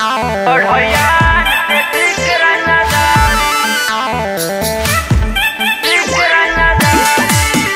Orhoyan Fikran nadari Fikran nadari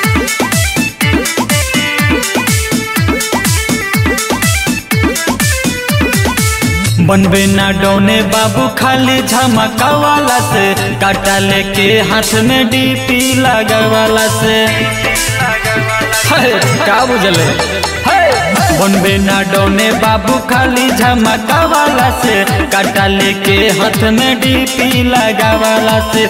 बनबे ना डौने बाबू खाली झमका वाला से काटा लेके हाथ में डीपी लगा वाला से है, का बुझले है, बनबे ना डौने बाबू खाली झमका वाला से काटा लेके हाथ में डीपी लगा वाला से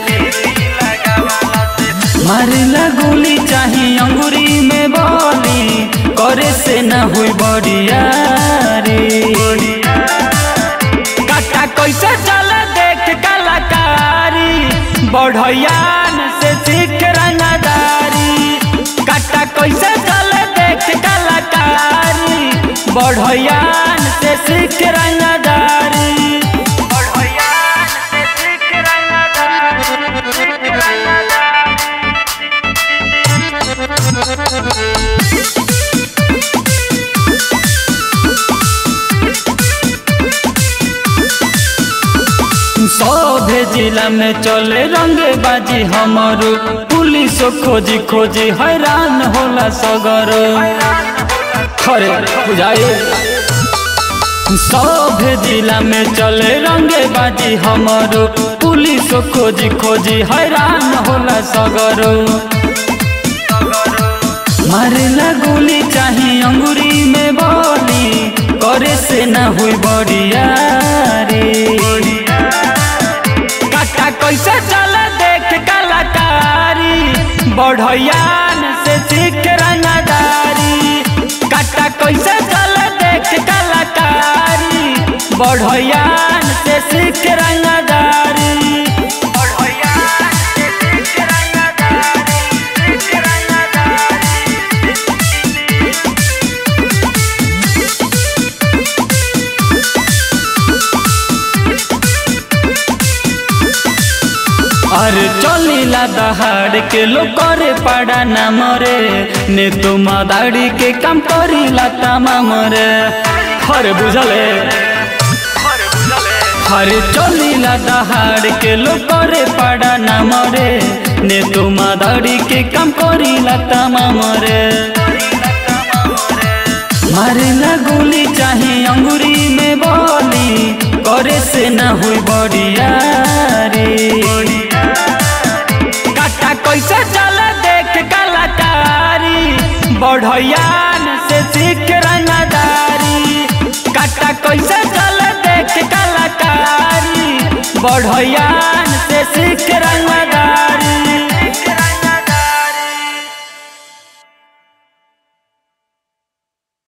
मारेला गोली चाही अंगूरी में बोली करे से न हुई बढ़िया रे काटा कैसे चल देख कलाकारी बढ़ियान से सीख रंगदारी काटा कैसे चल देख कलाकारी बढ़ियान से सीख रंगदारी Orhoyan Fikran nadari Fikran nadari सौभे जिला में चले रंगे बाजी हमारो पुलिस खोजी खोजी हैरान होला सगर खरे बुझाए सौभे जिला में चले रंगे बाजी हमारो पुलिस खोजी खोजी हैरान होला सगर मारेला गोली चाही अंगूरी में बोली करे से ना हुई बढ़िया रे काटा कैसे चल देख कलाकारी बढ़ियान से सीख रंगदारी काटा कैसे चल देख कलाकारी बढ़ियान से सीख रंगदारी Orhoyan Fikran nadari Fikran nadari अरे चलिला दहाड़ के लोग करे पाड़ा ना मरे ने तो मदाड़ी के काम करिला तामा मरे हरे बुझले हरे चलिला दहाड़ के लोग करे पाड़ा ना मरे ने तो मदाड़ी के काम करिला तामा मरे मारेला गोली चाहे अंगूरी में बोली करे से ना हुई बढ़िया रे काटा कैसे चल देख कलाकारी बढ़ियान से सीख रंगदारी काटा कैसे चल देख कलाकारी बढ़ियान से सीख रंगदारी